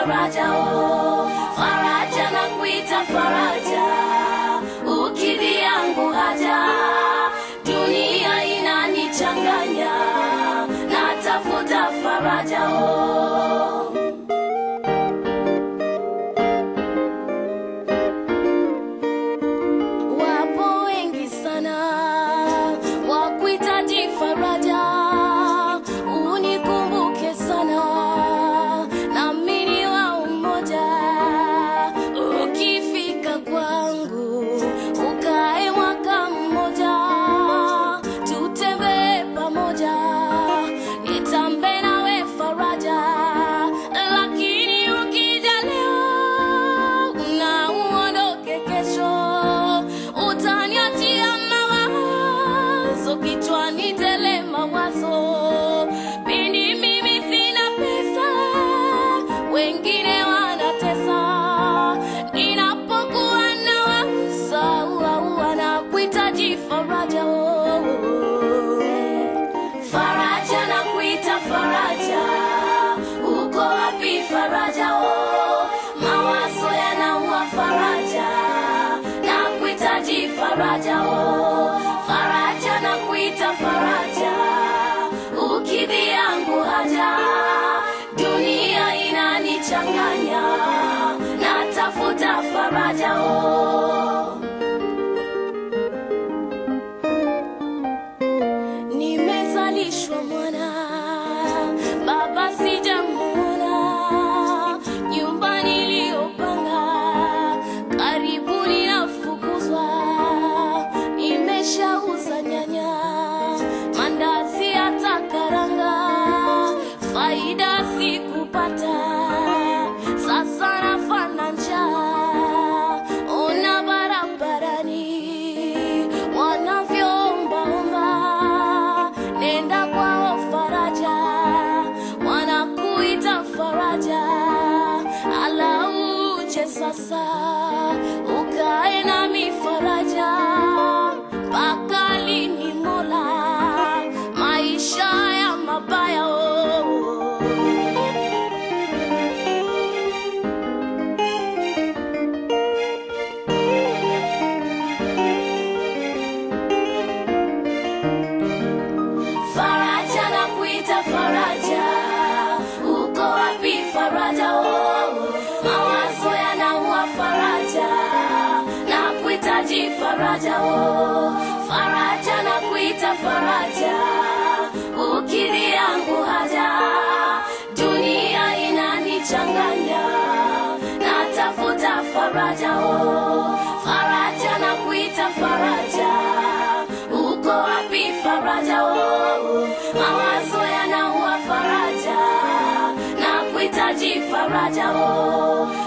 faraja oh, faraja na kuita faraja ukidhi yangu haja dunia inanichanganya natafuta faraja oh. Wapo wengi sana wakuhitaji faraja, unikumbuke sana nami ni wa umoja. Ukifika kwangu ukae mwaka mmoja, tutembee pamoja, nitambe nawe faraja, lakini ukija leo na uondoke kesho, utaniachia mawazo kichwani tele mawazo. Pindi mimi sina pesa, wengine wanatesa. Ninapokuwa na waza wanakuhitaji faraja oh. Faraja na kuita faraja, uko wapi faraja? Oh, mawazo yanaua faraja na kuhitaji faraja. Oh, faraja na kuita faraja, ukidhi yangu haja, dunia inanichanganya, natafuta faraja. Oh. Nimezalishwa mwana, baba sijamuona, nyumba niliyopanga karibu ninafukuzwa, nimeshauza nyanya, mandazi hata karanga, faida sikupata, sasa nafana njaa, ona barabarani wanavyoombaomba, nenda kwao faraja, wanakuita faraja, ala uje sasa ukae nami faraja, mpaka lini Mola, maisha ya mabaya oh. Faraja na kuita faraja, uko wapi faraja? Oh, mawazo yanaua faraja na kuhitaji faraja. Oh, faraja na kuita faraja, ukidhi yangu haja, dunia inanichanganya, natafuta faraja. Oh, faraja na kuita faraja uko wapi faraja? Oh, mawazo yanaua faraja na kuhitaji faraja. Oh,